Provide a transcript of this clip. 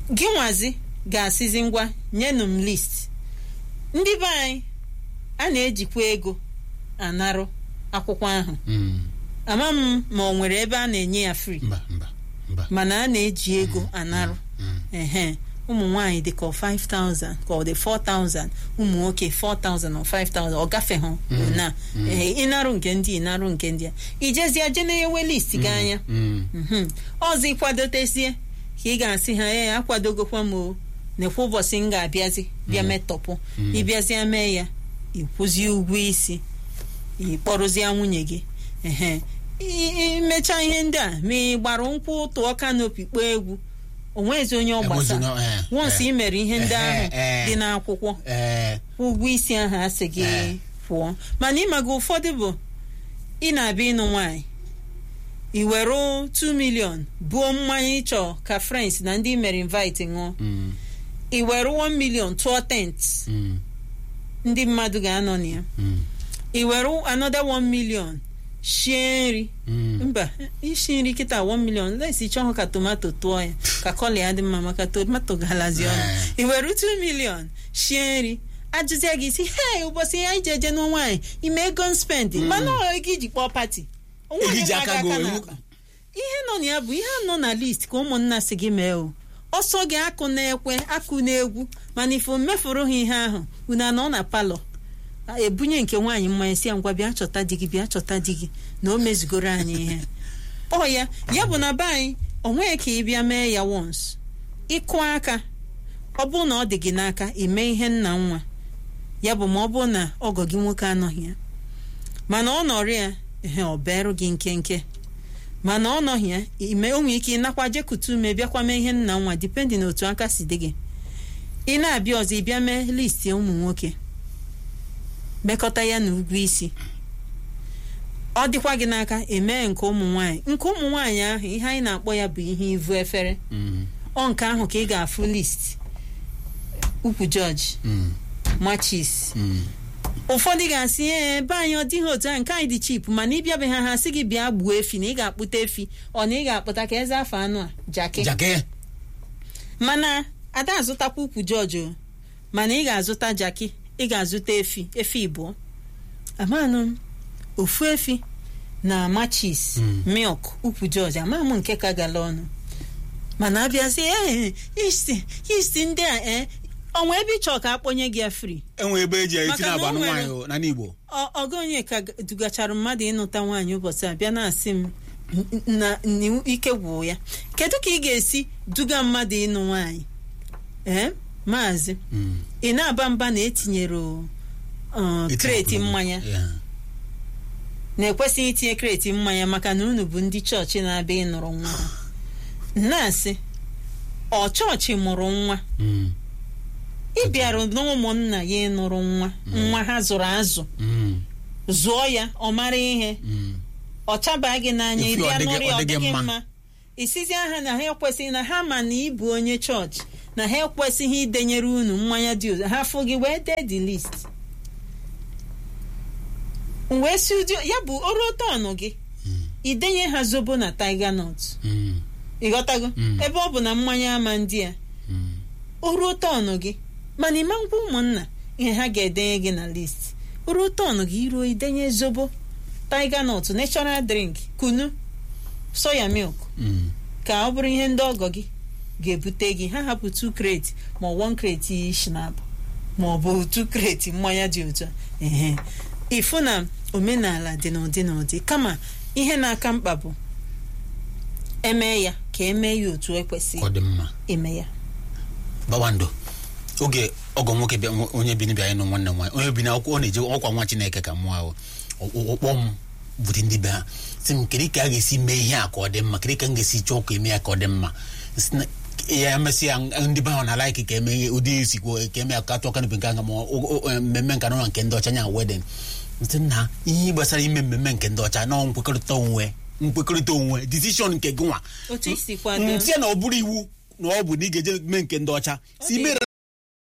gị nwazi ga-asịzi ngwa nyenụ m list ndị be anyị a na-ejikwa ego anarụ akwụkwọ ahụ Mm. ama m ma ọ nwere ebe a na-enye ya free mba mba mba mana a na-eji ego anarụ Mm. ehe ụmụ nwaanyị dị ka ọ 5000 ka ọ dị 4000 ụmụ nwoke 4000 ọ 5000 ọ gafeghụ na ehe ịnarụ nke ndị ịnarụ nke ndị a ijezie jeneyewe list gị anya Mm. Mhm. ọzọ ịkwadotezie ka ị ga-asị ha ee akwadogokwa m o nekwa ụbọchị m ga-abịazi bịa metọpụ ịbịazie mee ya ịkwụzie ụgwọ isi ịkpọrụzie nwunye gị ehe I- imechaa ihe ndị a ma ị gbara nkwụ tụọ kanopi kpọọ egwu onwezi onye ọ gbasa Enwezi onye- eh, wọnsị eh. ị mere ihe ndị ahụ Eh, eh. dị n'akwụkwọ Ee, ụgwọ isi ahụ asị gị Eh. pụọ mana ịmaga ụfọdụ bụ ị na-abịa ịnụ nwaanyị i were 2 million buo mmanya ịchọ ka friends na ndị i mere invite ṅụọ mm, i were 1 million tụọ tent mm, ndị mmadụ ga-anọ na ya mm, i were another 1 million shie nri mm. mba ishi nri kịta 1 million lesi chọọ ka tomato tụọ ya ka kọla ya dị mma maka tomato galazi ọnụ Eh. i were 2 million shie nri ajụzie gị si hei ụbọchị ya ije eje nụ nwaanyị ime ego m spend mana ọ ego iji kpọọ pati Ego iji aka gị oyi. ihe nọ na ya bụ ihe nọ na list ka ụmụnna si gị mee o ọsọ gị akụ na-ekwe akụ na-egwu mana ife mefuru ha ihe ahụ unu anọ na palọ a, ebunye nke nwaanyị mmanya si ya ngwa bịa chọta di gị bịa chọta di gị na o mezugoro anyị ihe ọ ya ya bụ na be anyị o nweghị ka ị bịa mee ya wons ịkụ aka ọ bụrụ na ọ dị gị n'aka ime ihe nna nwa ya bụ ma ọ bụrụ na ọgọ gị nwoke anọghị ya mana ọ nọrọ ya ehe ọ berụ gị nkenke mana ọ nọghị ya ime o nwere ike ịnakwa jekute ume bịakwa mee ihe nna nwa dipendị na otu aka si dị gị ị na-abịa ọzọ ị bịa mee listi ụmụ nwoke mekọta ya na ụgwọ isi ọ dịkwa gị n'aka emee nke ụmụ nwaanyị nke ụmụ nwaanyị ahụ ihe anyị na-akpọ ya bụ ihe ivu efere Mm, ọ nke ahụ ka ị ga-afụ list ukwu jọji mm, machis mm. ụfọdụ ga-asị ee be anyị ọ dịghị otu ahụ nke anyị dị chip mana ịbịabe ha ha sị gị bịa gbuo efi na ị ga-akpụta efi ọ na ị ga-akpụta ka eze afọ anụ a jaki Jake. mana ada azụtakwa ukwu jọji o mana ị ga-azụta jaki ị ga-azụta efi efi ịbụọ amanụ m ofu efi na machis Mm. milk ukwu jọji ama m nke ka gala ọnụ mana abịazi ee isti isti ndị a ee ọnwa ebe ị chọọ ka akpọnye gị ya free enwe ebe eji esi Maka na na o agbanụ nwere- nwaanyị o, n'ala Igbo Ọ- ọgụ onye ka g- dugachara mmadụ ịnụta nwaanyị ụbọchị a bịa na-asị m n- na n- ike gwụ ya kedu ka ị ga-esi duga mmadụ ịnụ nwaanyị ee maazị Mm. ị na-aba mba na etinyere uh, Etinyekwa kreti ugwu. mmanya Yeah. na-ekwesịghị itinye kreti mmanya maka na unu bụ ndị chọọchị na-abịa ịnụrụ nwa ha na-asị ọ chọọchị mụrụ nwa Mm, ị bịara n'ụmụnna ya ịnụrụ nwa nwa ha zụrụ azụ mm, zụọ ya ọ mara ihe mm. ọ chaba gị n'anya Ife ịbịa ọ dịghị- nụrụ ya ọ ọ dịghị dịghị mma. mma isizi aha na ha ekwesịghị na ha ma na ịbụ onye chọọchị na ha ekwesịghị idenyere unu mmanya dị ụzọ ha fụ gị wee dee the list wee si ụdị ya bụ oru tọnụ gị idenye ha zobo na tiger nut Mm, ịghọtago Mm. ebe ọ bụ na mmanya ama ndị a mm. o ruo tọnụ gị mana ịma ngwa ụmụnna ihe ha ga-edenye gị na list o ruo tọnụ gị iruo idenye zobo tiger nut natural drink kunu soya milk Mm. ka ọ bụrụ ihe ndị ọgọ gị ga-ebute gị ha hapụ 2 crate ma 1 crate shinap ma ọ bụ 2 crate mmanya dị otu a ehe ịfụ na omenala dị n'ụdị n'ụdị kama ihe na-aka mkpa bụ eme ya ka emee ya otu Ka ekwesịghị ọ dị mma eme ya Bawando oge ọgọ nwoke bịa nwo- onye bi n'ibia ịnụ nwanne m nwaanyị onye bi n'akwụkwọ ọ na-eje ọkwa nwa Chineke ka mụọ ahụ ọkpọ m bute ndị be ha si m kedu ka a ga-esi mee ihe a ka ọ dị mma kedu ka m ga-esi chọọ ka eme ya ka ọ dị mma Sị na- ya emesị ya ndị be ahụ na laiki ka eme ihe ụdị esikwo ka eme ya ka atụ kanopị nke anga ma ọ- o- o- mmemme nka na nke ndị ọcha nya wedin ntị na ihe gbasara ime mmemme nke ndị ọcha na nkwekọrịta onwe nkwekọrịta onwe decision nke gị nwa otu isi kwado ntị na ọ bụrụ iwu na ọ bụ na ị ga-eje mee nke ndị ọcha si dị mere